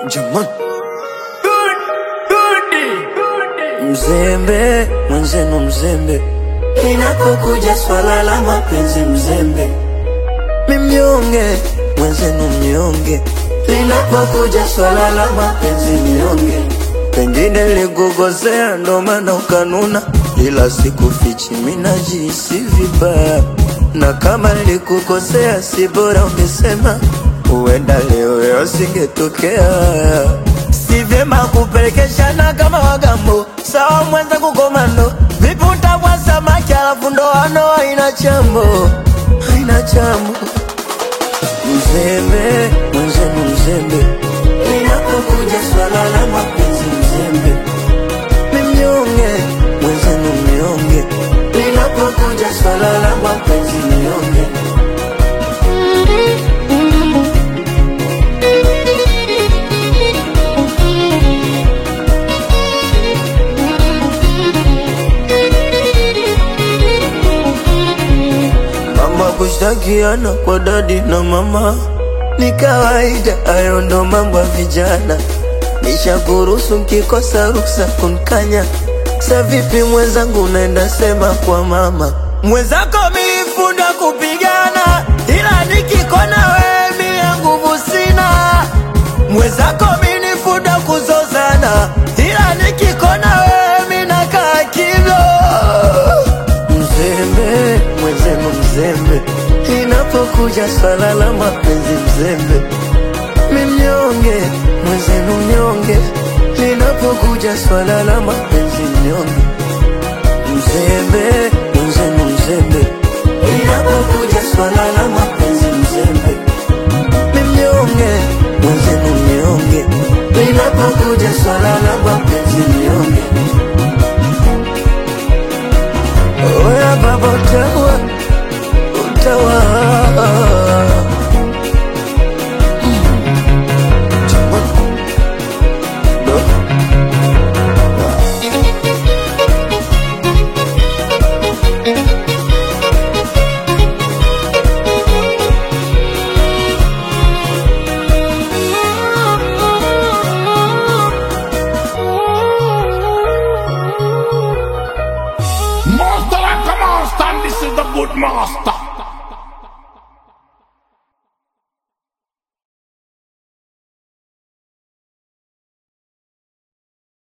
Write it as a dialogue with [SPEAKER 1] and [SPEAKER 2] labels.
[SPEAKER 1] Jamani, mzembe mwenzenu, mzembe
[SPEAKER 2] Linapokuja swala la mapenzi mzembe,
[SPEAKER 1] mimnyonge mwenzenu, mnyonge
[SPEAKER 2] linapokuja swala la mapenzi mnyonge,
[SPEAKER 1] pengine likukosea ndo maana ukanuna, ila sikufichi minajisi vibaya, na kama likukosea si bora ungesema, huenda leo yasingetokea. Si vyema kupelekeshana kama wagambo, sawa mwenza kukomando, vipi utavua samaki alafu ndoano haina chambo, haina chambo. Mzembe mwenzenu, mzembe
[SPEAKER 2] linapokuja swala la mapenzi mzembe,
[SPEAKER 1] mimnyonge mwenzenu, mnyonge
[SPEAKER 2] linapokuja swala la mapenzi mnyonge,
[SPEAKER 1] Mama kushtakiana kwa dadi na mama ni kawaida, hayo ndo mambo ya vijana. Nishakuruhusu nkikosa ruksa kunkanya. Sa vipi mwenzangu, unaenda sema kwa mama mwenzako, milifunda kupigana, ila nikikona wewe mie nguvu sina. Mwenzako minifunda kuzozana, ila nikikona wewe minakaa kimya mzembe mwenzenu mzembe, inapokuja swala la mapenzi mzembe, mimnyonge mwenzenu mnyonge, linapokuja swala la mapenzi mnyonge, mzembe mwenzenu mzembe,
[SPEAKER 2] linapokuja swala la mapenzi mzembe,
[SPEAKER 1] mimnyonge mwenzenu mnyonge,
[SPEAKER 2] linapokuja swala la mapenzi mnyonge,
[SPEAKER 1] oya baba utawa utawa
[SPEAKER 3] Master like a master, and this is the good master.